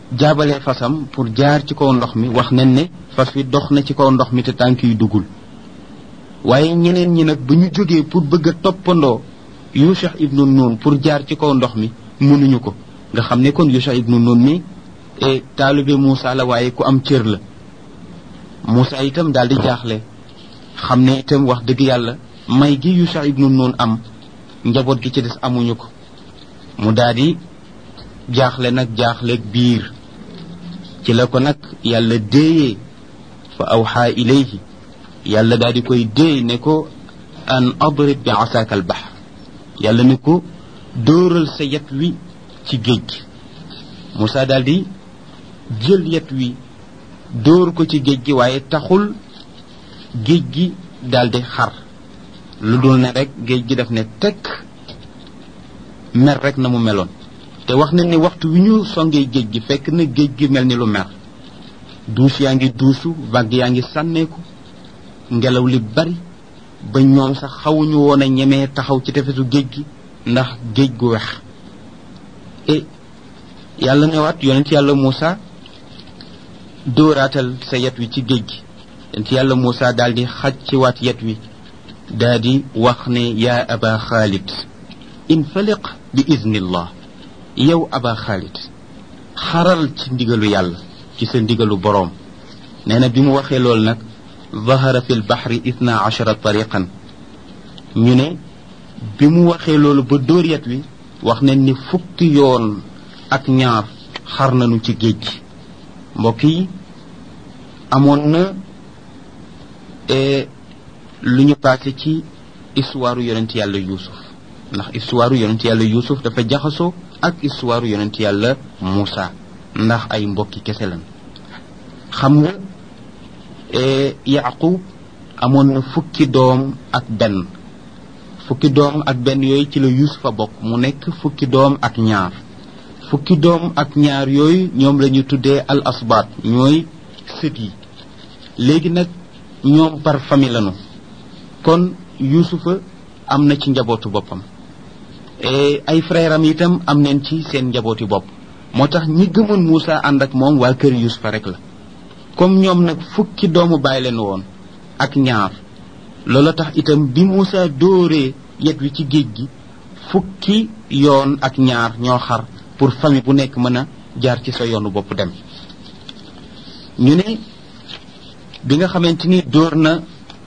jaabalee fasam pour jaar ci kaw ndox mi wax nañ ne fas wi dox na ci kaw ndox mi te tànk yu duggul waaye ñeneen ñi nag ba ñu jógee pour bëgg a toppandoo Yusha ibnu Nun pour jaar ci kaw ndox mi mënuñu ko nga xam ne kon Yusha ibnu Nun mi e taalibe Moussa la waaye ku am cër la Moussa itam daal di jaaxle xam ne itam wax dëgg yàlla may gi Yusha ibnu Nun am njaboot gi ci des amuñu ko mu daal di jaaxle nag jaaxleeg biir ci la ko nag yàlla déeyee fa awxaa ilayhi yàlla daal di koy déey ne ko an adrib bi asaaka al bahr yàlla ne ko dóoral sa yet wi ci géej gi Moussa daal di jël yet wi dóor ko ci géej gi waaye taxul géej gi daal di xar lu dul ne rek géej gi daf ne tekk mer rek na mu meloon te wax nañ ni waxtu wi ñu songee géej gi fekk na géej gi mel ni lu mer duus yaa ngi duusu vague yaa ngi sànneeku ngelaw li bari ba ñoom sax xawuñu woon a ñemee taxaw ci tefesu géej gi ndax géej gu wex e yàlla newaat yonent yàlla Moussa dóoraatal sa yet wi ci géej gi yonent yàlla Moussa daal di xaj ci waat yet wi daal di wax ne yaa aba xaalid infaliq bi iznillah yow aba xaalid xaral ci ndigalu yàlla ci sa ndigalu boroom nee na bi mu waxee loolu nag zahara fi lbaxri ithna achara tariqan ñu ne bi mu waxee loolu ba dóor yet wi wax nañ ni fukki yoon ak ñaar xar nañu ci géej gi mbokk yi amoon na lu ñu passé ci histoire yonent yàlla yuusuf ndax histoire yonent yàlla yuusuf dafa jaxasoo ak histoire yonent yàlla Moussa ndax ay mbokki kese lan xam nga yaqub amoon na fukki doom ak benn fukki doom ak benn yooyu ci la yuusufa bokk mu nekk fukki doom ak ñaar fukki doom ak ñaar yooyu ñoom la ñu tuddee al asbaat ñooy sët yi léegi nag ñoom par famille lañu kon yuusufa am na ci njabootu boppam ay frère am itam am neen ci seen njabooti bopp moo tax ñi gëmoon Moussa ànd ak moom waa kër yuusufa rek la comme ñoom nag fukki doomu bàyyi leen woon ak ñaar loola tax itam bi Moussa dóoree yet wi ci géej gi fukki yoon ak ñaar ñoo xar pour famille bu nekk mën a jaar ci sa yoonu bopp dem ñu ne bi nga xamante ni dóor na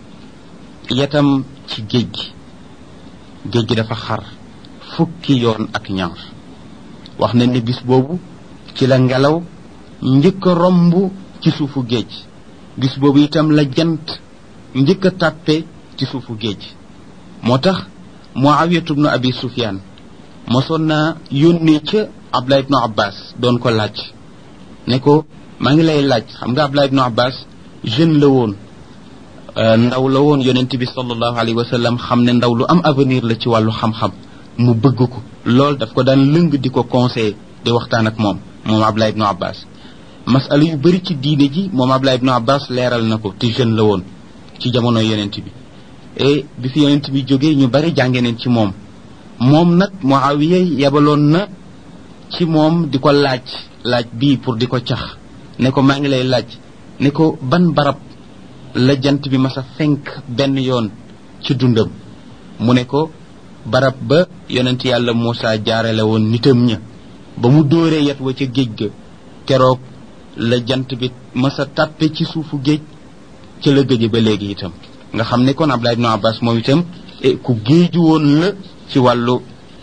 yetam ci géej gi géej gi dafa xar fukki yoon ak ñaar wax nañ ne bis boobu ci la ngelaw njëkk a romb ci suufu géej bis boobu itam la jant njëkk a tàppe ci suufu géej moo tax muawiyatu bnu abi sufyaan mosoon naa yónnee ca abdullah ibnu abbas doon ko laaj ne ko maa ngi lay laaj xam nga abdullah ibnu abbas jeune la woon ndaw la woon yonent bi sallallahu alayhi wa sallam xam ne ndaw lu am avenir la ci wàllu xam-xam mu bëgg ko lool daf ko daan lëng di ko conseiller di waxtaan ak moom moom abdullah ibnu abbas masala yu bëri ci diine ji moom abdullah ibnu abbas leeral na ko te jeune la woon ci jamono yonent bi et bi fi yonent bi jógee ñu bari jànge neen ci moom moom nag muawiya yebaloon na ci moom di ko laaj laaj bii pour di ko cax ne ko maa ngi lay laaj ne ko ban barab la jant bi masa fenk benn yoon ci dundam mu ne ko barab ba yonent yàlla Moussa jaarale woon nitam ña ba mu dóoree yet wa ca géej ga keroog la jant bi masa tàppe ci suufu géej ca la gëje ba léegi itam nga xam ne kon Abdullah ibnu Abbas moom itam ku géeju woon la ci wàllu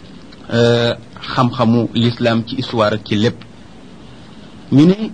xam-xamu l'islam ci histoire ak ci lépp ñu ne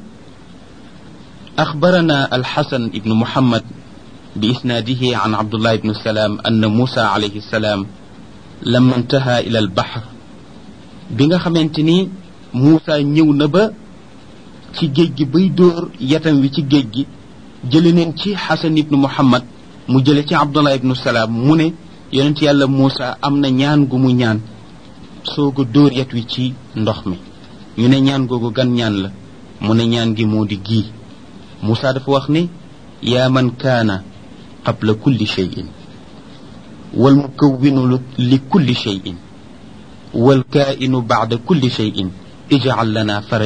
أخبرنا الحسن بن محمد بإسناده عن عبد الله بن السلام أن موسى عليه السلام لما انتهى إلى البحر بيغا خمنتني موسى نيو نبا ci géej gi bay dóor yatam wi ci géej gi jële neen ci xasan ibnu muhammad mu jële ci abdullah ibnu salaam mu ne yonent yàlla muusa am na ñaan gu mu ñaan soog a dóor yat wi ci ndox mi ñu ne ñaan googu gan ñaan la mu ne ñaan gi moo di gii muusa dafa wax ne yaa man kaana qabla kulli cheyin wal mukawwinu li kulli cheyin wal kaa'inu bacda kulli cheyin ijcal lana